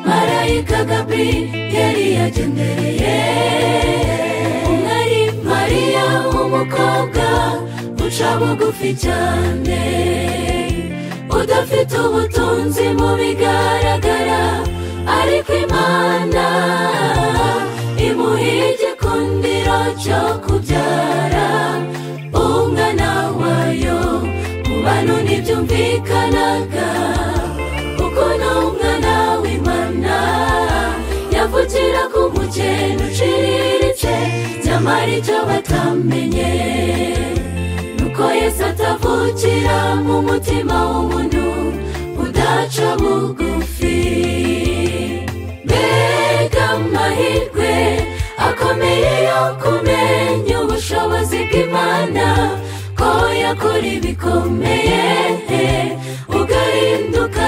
perezida gaburiyeri yagendereye umwari mariya w'umukobwa uca bugufi cyane udafite ubutunzi mu bigaragara ariko imana imuha igikundiro cyo kubyara umwana wayo mu bantu ntibyumvikanaga kuko ni umwana w'imana yavukira ku mukene uciriritse nyamara icyo batamenye nuko yesu atavukira mu mutima w'umuntu udaca bugufi mbega amahirwe akomeye yo kumenya ubushobozi bw'imana ko yakora ibikomeye ugahinduka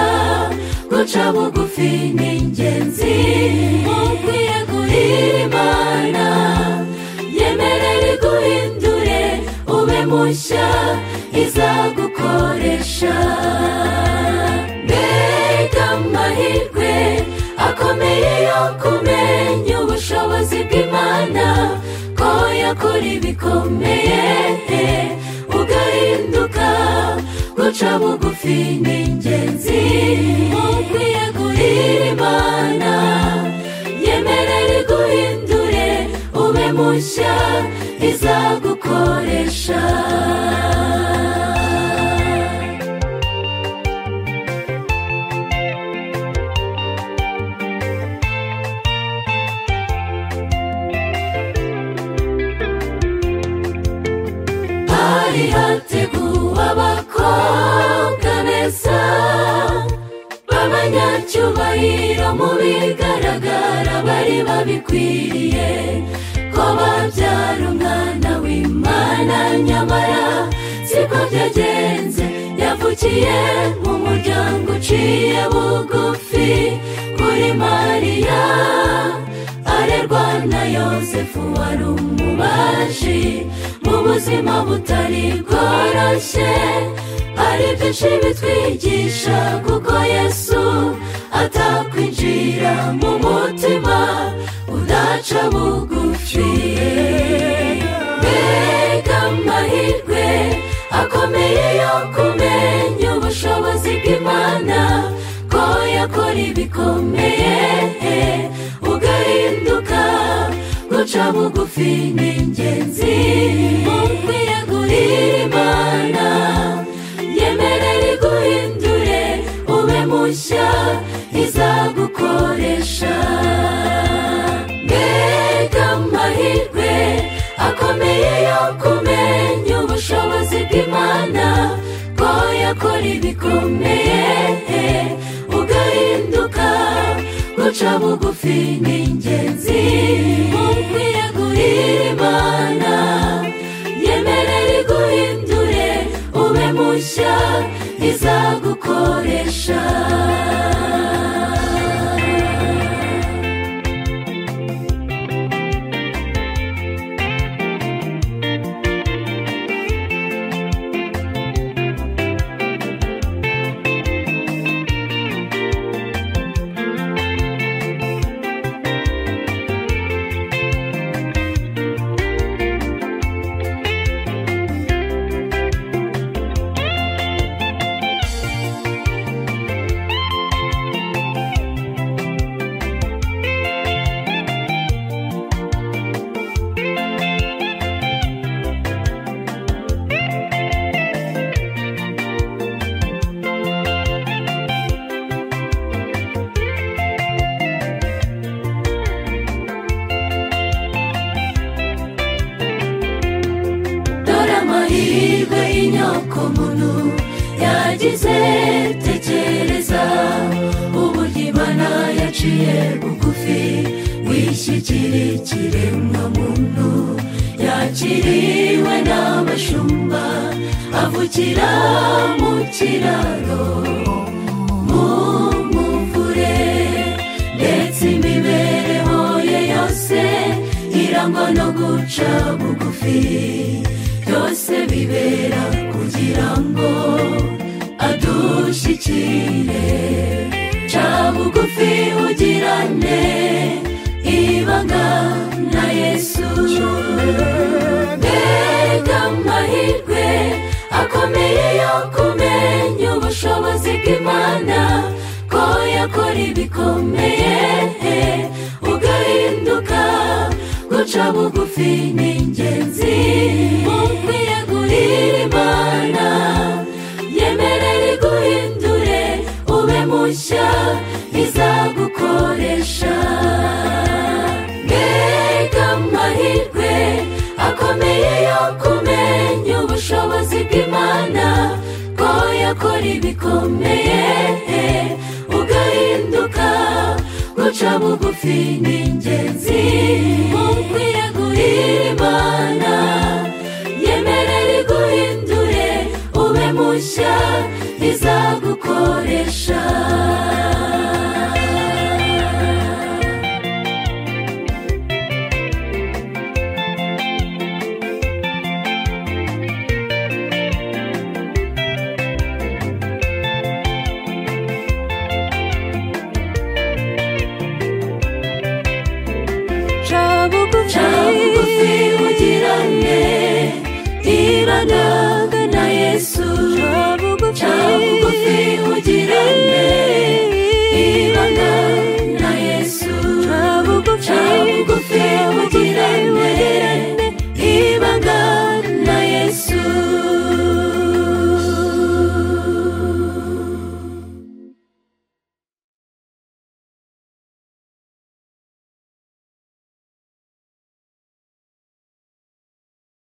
guca bugufi ni ingenzi mu kwiyegurira imana yemerera iguhindure ube mushya izagukoresha mbega amahirwe akomeye yo kumenya ubushobozi bw'imana ko yakora ibikomeye ugahinduka guca bugufi ni ingenzi mu kwiyegurira imana yemerera iguhindure ube mushya izagukoresha hari hateguwe abakobwa beza b'abanyacyubahiro mu bigaragara bari babikwiriye ko babyara umwana w'imana nyamara siko byagenze yavukiye mu muryango uciye bugufi kuri mariya arerwa na yosefu wari umubaji mu buzima butari bworoshye hari byinshi bitwigisha kuko yesu atakwinjira mu mutima udaca bugufi mbega amahirwe akomeye yo kumenya ubushobozi bw'imana ko yakora ibikomeye ugahinduka guca bugufi ni ingenzi mu kwiyegurira imana yemerera iguhindure ube mushya izagukoresha mbega amahirwe akomeye yo kumenya ubushobozi bw'imana ko yakora ibikomeye ugahinduka guca bugufi ni ingenzi mu kwiyegurira imana yemerera iguhindure ube mushya izagukoresha dore amahirwe y'inyoko muntu yagize tekereza uburyo imana yaciye bugufi wishyikira ikiremwa muntu yakiriwe n'abashumba avukira mu kiraro mu muvure ndetse imibereho ye yose irangwa no guca bugufi byose bibera kugira ngo adushyikire ca bugufi ugirane ibanga na yesu mbega amahirwe akomeye yo kumenya ubushobozi bw'imana ko yakora ibikomeye ugahinduka guca bugufi ni ingenzi ukwiyegurira imana yemerera iguhindure ube mushya izagukoresha mbega amahirwe akomeye yo kumenya ubushobozi bw'imana ko yakora ibikomeye ugahinduka guca bugufi ni ingenzi mu kwiyegurira imana yemerera iguhindure ube mushya izagukoresha bugufi ugirane ibanga na yesu